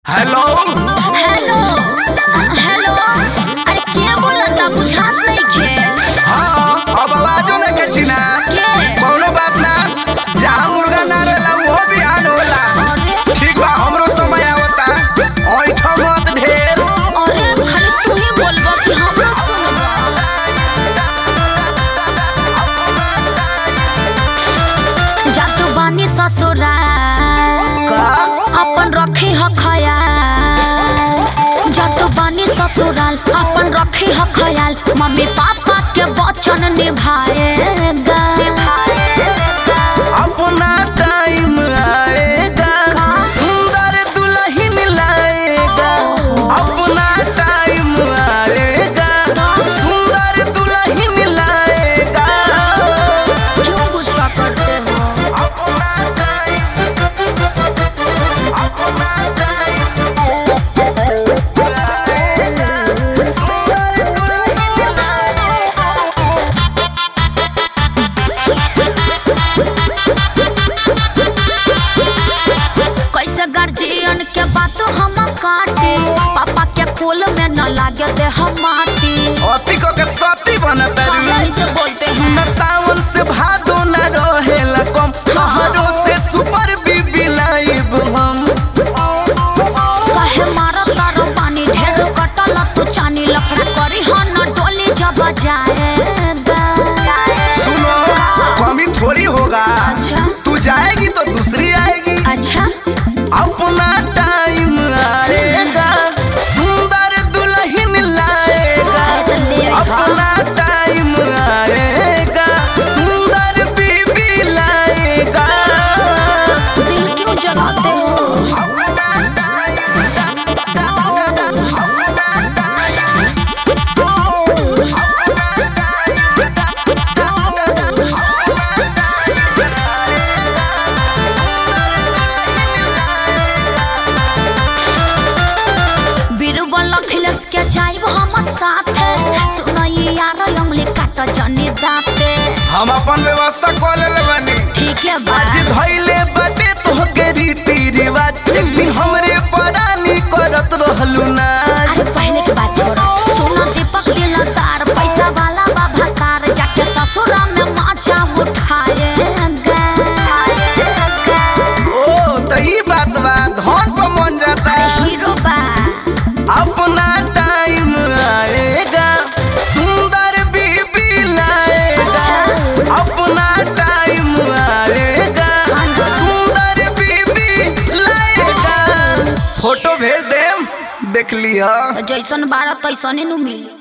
Hello hello hello अरे के बोलता बुझात नइखे हाँ अब आवाजो न के चिना के कौनो बात ना जहाँ मुर्गा ना रहेला वो बिहान होला अरे ठीक बा हमरो समय आवता ऐठ मत ढेर अरे खाली तू ही बोलबा कि हमरा सुनबा जातू बानी ससुराल का अपन रखी ह खयाल जातू बानी ससुराल अपन रखी ह खयाल मम्मी पापा के वचन निभाएगा अपना टाइम आएगा सुंदर दुल्हन लाएगा अपना टाइम आएगा सुंदर दुल्हन लाएगा क्यों गुस्सा करते हो कैसे गार्जियन के बात हम काटे पापा के कोल में न लागे दे हम माटी अति को के सती बनता ऐसे बोलते हैं सुन सावन से भादो न रहेला कम तोहरो से सुपर बीबी लाइब हम कहे मारा तारो पानी ढेर कटल तू चानी लफड़ा करी हो न डोली जब जाएगा सुनो कमी थोड़ी होगा अच्छा तू जाएगी तो दूसरी आएगी अच्छा अपना टाइम आएगा सुंदर दुल्हन लाएगा तो ले आएगा। अपना टाइम आएगा सुंदर बीबी लाएगा दिल क्यों जलाते हो बीरबल अखिलेश के जाइब हम साथे सुनई यार अंगली काट जनी दाते हम अपन व्यवस्था कर लेले बानी ठीक है बा आज धैले बाटे तोहके रीति रिवाज एक दिन हमरे परानी करत रहलू नाज अरे पहले की बात छोड़ो सोना दीपक दिलदार पैसा वाला बाबा तार जाके ससुरा में माचा उठाएगा ओ त ई बात बा धन पर मन जाता हीरो बा अपना टाइम आएगा सुंदर बीबी लाएगा अपना टाइम आएगा सुंदर बीबी लाएगा फोटो भेज देम देख लिहा जैसन बारह तैसने नु मिली